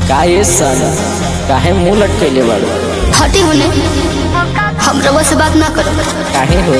काहे साला काहे मुंह लटकेले बाड़ू हटी होने हम रउआ से बात ना करो काहे हो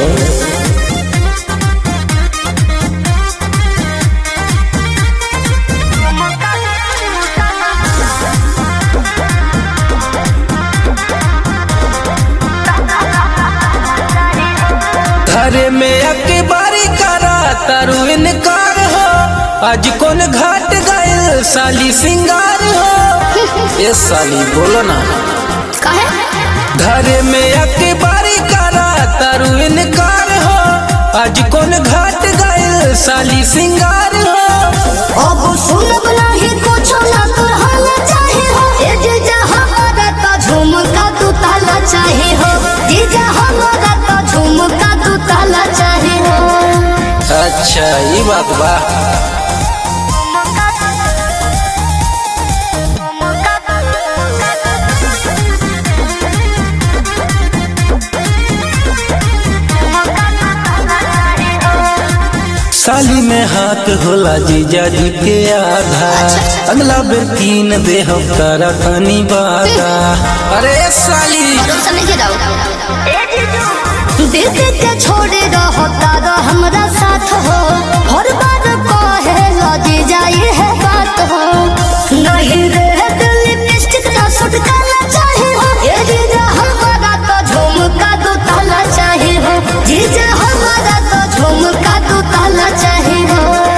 घरे में अके बारी करा तारू इनकार हो आज कौन घाट गए साली सिंगार हो ये साली बोलो ना काहे घरे में अके बारी करा तारू इनकार हो आज कौन घाट गए साली सिंगार हो अब सुनब नाही कुछो ना तोर हाल चाहे हो ए जे जा हमारा तो झुमका तू ताला चाहे हो जे जा हमारा तो झुमका तू ताला चाहे हो अच्छा ये बात बा साली में हाथ होला जीजा जी के आधा अगला बेर कीन दे हम तारा तनी बाधा अरे साली भरोसा नहीं के जाओ दे के छोड़े रहो तारा हमरा साथ हो हर बार कहे लगे जाई है बात हो नहीं रे दिल लिपस्टिक ना सूट काला चाहे हो ये जीजा हमारा तो झुमका दो ताला चाहे हो जीजा हमारा तो झुमका दो ताला चाहे हो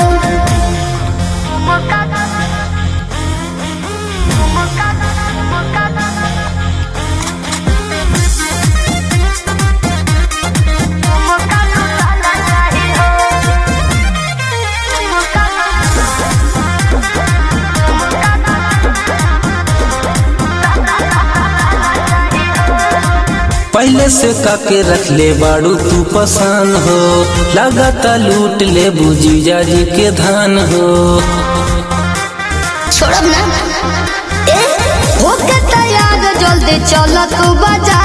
पहले से काके रख ले बाड़ू तू पसंद हो लगाता लूट ले बुजीजा जी के धान हो छोड़ब ना ए होके तैयार जल्दी चल तू बाजार